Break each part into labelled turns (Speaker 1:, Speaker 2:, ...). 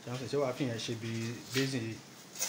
Speaker 1: Johnson ṣé wàá fi yẹn ṣe bí basin yìí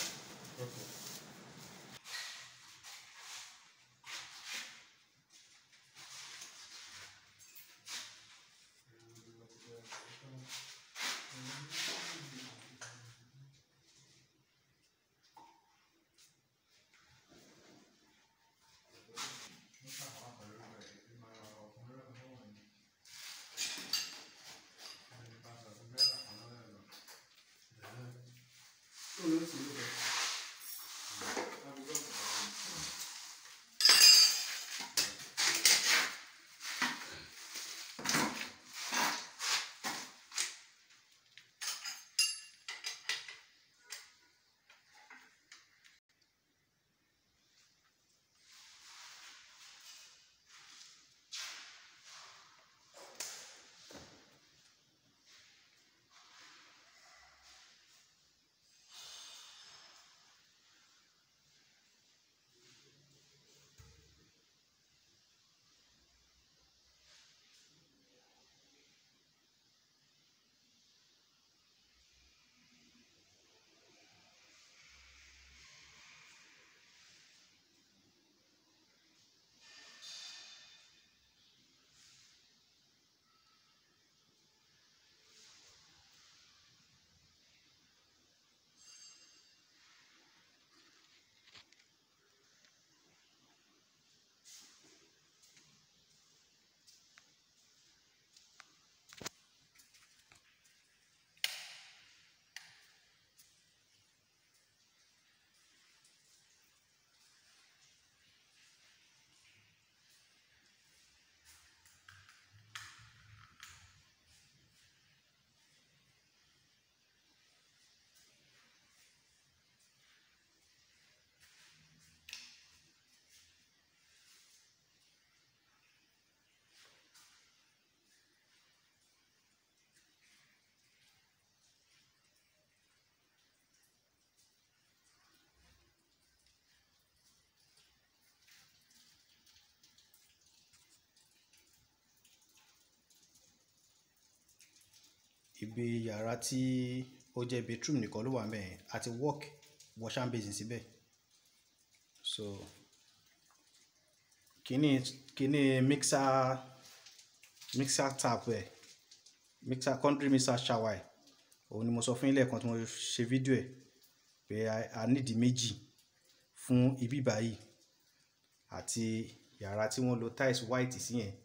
Speaker 1: ibi yàrá tí ó jẹ́ bedroom nìkan ló wà mẹ́ẹ̀ àti work wash and basin síbẹ̀ so kíní kíní mixer mixer tap ẹ̀ mixer country mixer shower ẹ̀ òun ni mo sọ fún yín lẹ́ẹ̀kan tí mo ṣe fídíò ẹ̀ pé a- a nídìí méjì fún ibi báyìí àti yàrá tí wọ́n lo tiles white sí yẹn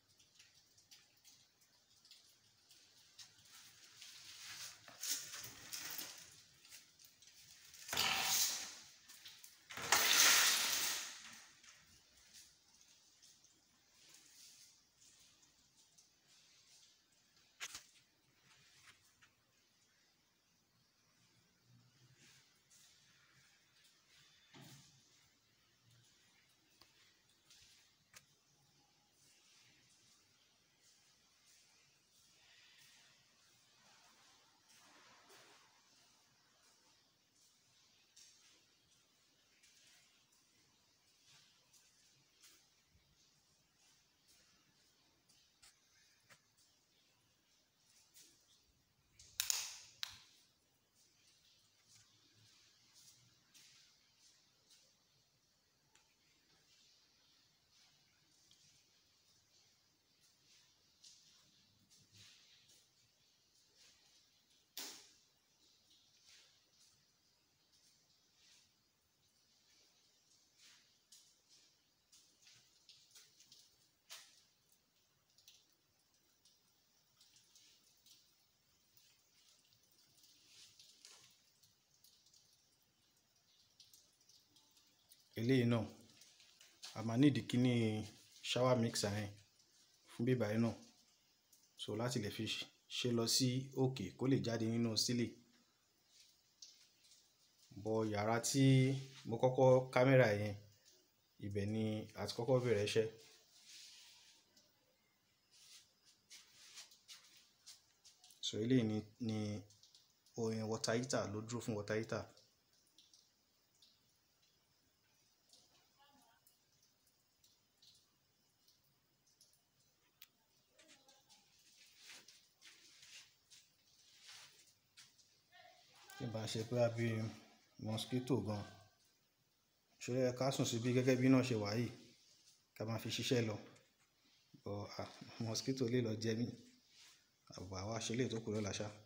Speaker 1: eléyìí náà a máa nídìí kíní shower mixer yẹn fún bíbá yẹn náà so láti lè fi ṣe lọ sí òkè kó lè jáde nínú sílè bọ yàrá tí mo kọ́kọ́ kámẹ́rà yẹn ibẹ̀ ni a ti kọ́kọ́ bẹ̀rẹ̀ iṣẹ́ so eléyìí ni ni oyin water heater ló dúró fún water heater tí n bá ṣe pé àbí mosquito gan ṣọlẹ ẹ ká sùn síbí gẹ́gẹ́ bí náà ṣe wà yìí ká máa fi ṣiṣẹ́ lọ ọ mosquito lè lọ jẹ mí àbúrò àwa ṣe lè tó kù lọ́la ṣá.